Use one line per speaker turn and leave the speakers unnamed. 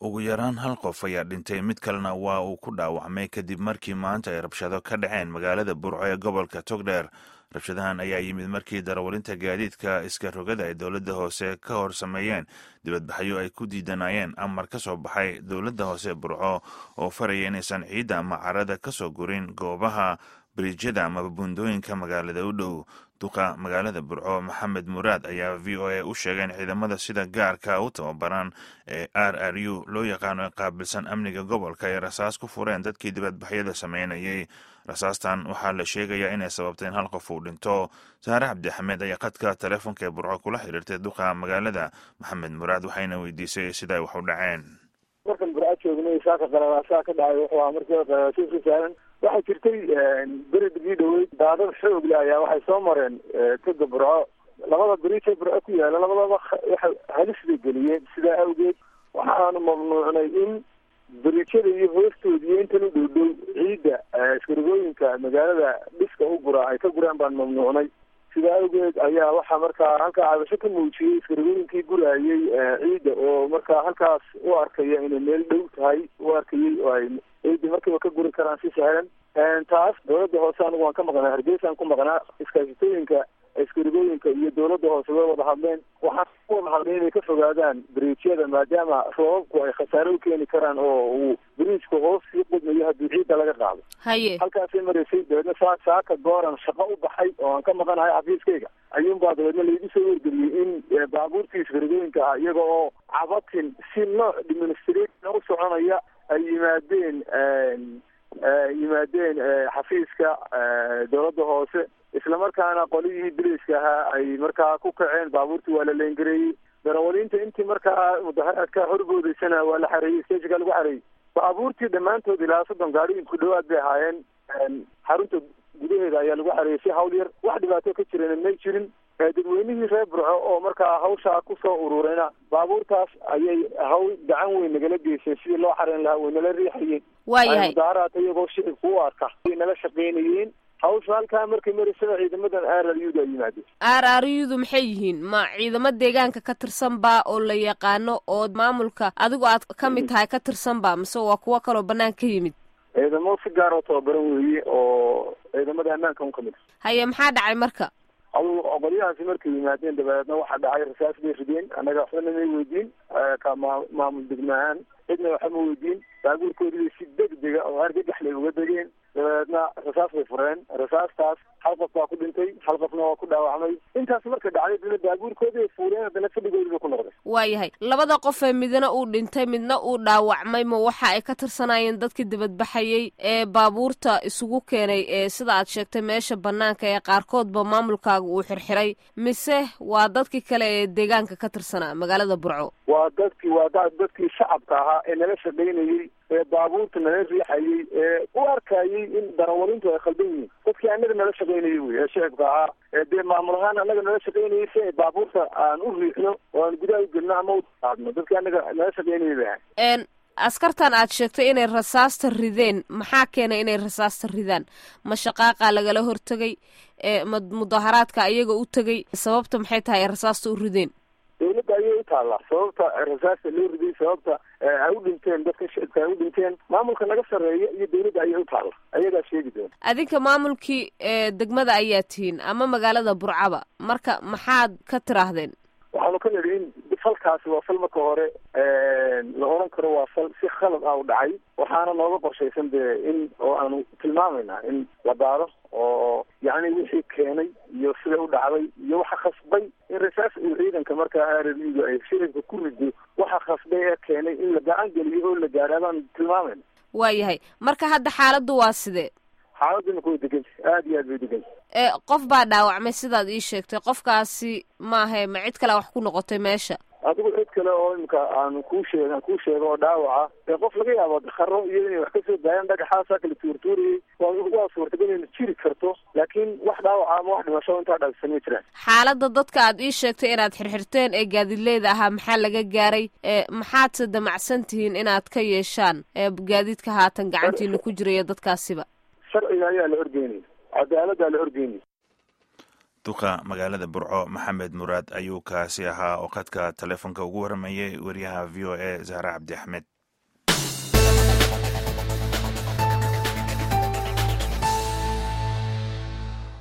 ugu yaraan hal qof ayaa dhintay mid kalena waa uu ku dhaawacmay kadib markii maanta ay rabshado ka dhaceen magaalada burco ee gobolka togdheer rabshadahan ayaa yimid markii darawalinta gaadiidka iska rogada ay dowladda hoose ka hor sameeyeen dibadbaxyo ay ku diidanayeen amar ka soo baxay dowladda hoose burco oo faraya inaysan ciidda ama carada ka soo gurin goobaha bariijyada amaba buundooyinka magaalada u dhow duqa magaalada burco maxamed muraad ayaa v o a u sheegay in ciidamada sida gaarka u tababaran ee r r u loo yaqaano ee qaabilsan amniga gobolka ay rasaas ku fureen dadkii dibadbaxyada sameynayay rasaastan waxaa la sheegayaa inay sababtay in hal qof uu dhinto saare cabdixamed ayaa khadka teleefonka ee burco kula xiriirtay duqa magaalada maxamed muraad waxayna weydiisay sida ay wax u dhaceen
markan burco joognay saaka qararaasaa ka dhacay wuxuu ahaa markii qararaasiiska saaran waxaa jirtay beridgii dhaweyd daadad xoogle ayaa waxay soo mareen toga burco labada beriija burco ku yaala labadaba waxay halis bay geliyeen sidaa awgeed waxaanu mamnuucnay in beriijyada iyo hoostooda iyo intan u dhow dhow ciidda iskarigooyinka magaalada dhiska u gura ay ka guraan baan mamnuucnay sidaa awgeed ayaa waxaa markaa halkaa cabasho ka muujiyey iskarigooyinkii guraayey ciidda oo markaa halkaas u arkaya inay meel dhow tahay u arkayay oo ay ciidda markiiba ka guri karaan si sahlan taas dowladda hoose anigu waan ka maqnaa hargeysaan ku maqnaa iskaasitooyinka iskarigooyinka iyo dowladda hoose way wada hadleen waxaan ku wada hadlay inay ka fogaadaan beriijyada maadaama roobabku ay khasaare u keeni karaan oo uu beriijku hoos sii qudmayo haddii ciidda laga qaado
haye
halkaasay maraysay dabeedna saa saaka gooran shaqo u baxay oo aan ka maqanahay xafiiskayga ayuunbaa dabeedna laigu soo wargeliyey in baabuurtii iskarigooyinka ah iyaga oo cabatin si nooc administration u soconaya ay yimaadeen yimaadeen xafiiska dowladda hoose islamarkaana qolihii biliiska ahaa ay markaa ku kaceen baabuurtii waa la leengareeyey darawaliinta intii markaa mudaharaadka horboodaysana waa la xareeyey stageka lagu xareeyey baabuurtii dhammaantood ilaa soddon gaari ku dhawaad bay ahaayeen xarunta gudaheeda ayaa lagu xareeyey si hawl yar wax dhibaato ka jirana may jirin dadweynihii reer burco oo markaa hawshaa kusoo ururayna baabuurtaas ayay hawl gacan weyn nagala geyseen sidii loo xareyn lahaa way nala riixayeen
waayahay
mudaaraata iyagoo shicibka u arka way nala shaqaynayeen hawsha halkaa markay marisada ciidamadan r r u da ay yimaadeen
r r u-du maxay yihiin ma ciidamo deegaanka ka tirsan baa oo la yaqaano oo maamulka adigu aad ka mid tahay ka tirsan baa mise waa kuwo kaloo banaan ka yimid
ciidamo si gaar oo tababaran weeye oo ciidamada ammaanka un ka mid
haye maxaa dhacay marka
qolyahaasi markay yimaadeen dabeedna waxaa dhacay rasaas bay rideen annaga waxbana may weydiin ka maa maamul degma ahaan cidna waxba ma weydiin baabuurkoodii si degdega oo argagaxlay uga degeen dabeedna rasaas bay fureen rasaastaas hal qof baa ku dhintay hal qofna waa ku dhaawacmay intaas marka dhacday dana baabuurkoodii ay fuureen haddana fadhigoodii bay ku noqday
waayahay labada qof ee midna uu dhintay midna uu dhaawacmay ma waxa ay ka tirsanayeen dadkii dibadbaxayay ee baabuurta isugu keenay ee sida aad sheegtay meesha banaanka ee qaarkoodba maamulkaaga uu xirxiray mise waa dadkii kale ee deegaanka ka tirsanaa magaalada burco
waa dadkii waa dadkii shacabka ahaa ee nala shaqaynayey ee baabuurta nala riixayey ee u arkayey in darawalintu ay khaldan yihiin dadkii annaga nala shaqaynayey wey ee shicibka ahaa ee dee maamul ahaan annaga nala shaqaynayey si ay baabuurta aan u riixno oo aan gudaha u gelno ama u qaadno dadkii annaga nala shaqaynayey bay ahay
askartan aad sheegtay inay rasaasta rideen maxaa keenay inay rasaasta ridaan ma shaqaaqa lagala hortegay ma mudaharaadka iyaga u tegay sababta maxay tahay ay rasaasta u rideen
dawladda ayay u taallaa sababta rasaasta loo riday sababta ay u dhinteen dadka shicibka ay u dhinteen maamulka naga sarreeya iyo dawladda ayay u taalla ayagaa sheegi doona
adinka maamulkii degmada ayaa tihiin ama magaalada burcaba marka maxaad ka tiraahdeen
waxaanu ka nidhi in falkaasi waa fal marka hore la oran karo waa fal si khalad ah u dhacay waxaana nooga qorshaysan dee in oo aanu tilmaamaynaa in la baaro oo yacni wixii keenay iyo sida u dhacday iyo waxa khasbay in rasaas uu ciidanka markaa arariga ay shiribka ku rido waxa khasbay ee keenay in la gacan geliyo oo la gaadhaa baanu tilmaamayna
waayahay marka hadda xaaladdu waa sidee
xaaladdu imika way deganta aada iyo aad bay deganta
qof baa dhaawacmay sidaad ii sheegtay qofkaasi maahe ma cid kale wax ku noqotay meesha
adigu cid kale oo imika aan kuu sheeg aan kuu sheego oo dhaawaca ee qof laga yaabo dakaro iyo inay wax kasoo daayaan dhagaxaasaa kala tuurtuurayay waa suurtagal inay jiri karto laakiin wax dhaawaca ama wax dhimasho intaa dhaafsan ma jiraan
xaaladda dadka aad ii sheegtay inaad xirxirteen ee gaadiidleyda ahaa maxaa laga gaaray maxaadse damacsan tihiin inaad ka yeeshaan gaadiidka haatan gacantiina ku jiraya dadkaasiba
sharciga ayaa la horgeynaya cadaaladdaa la horgeynaya
duqa magaalada burco maxamed muraad ayuu kaasi ahaa oo khadka taleefonka ugu waramayay wariyaha v o a zahre cabdi axmed